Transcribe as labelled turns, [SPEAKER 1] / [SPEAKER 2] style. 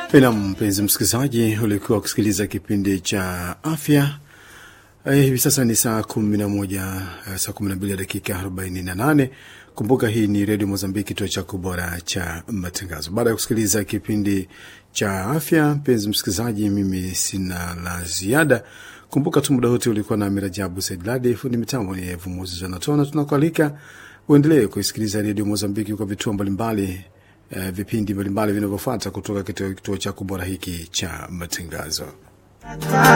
[SPEAKER 1] Nam mpenzi msikilizaji, ulikuwa kusikiliza kipindi cha afya. Eh, hivi sasa ni saa kumi na moja saa kumi na mbili dakika arobaini na nane. Kumbuka hii ni redio Mozambiki, kituo chako bora cha matangazo. Baada ya kusikiliza kipindi cha afya, mpenzi msikilizaji, mimi sina la ziada. Kumbuka tu muda wote ulikuwa na Mirajabu Saidladi, fundi mitambo ni Vumuzi Zanatona. Tunakualika uendelee kuisikiliza redio Mozambiki kwa vituo mbalimbali Uh, vipindi mbalimbali vinavyofuata kutoka katika kituo chako bora hiki cha matangazo.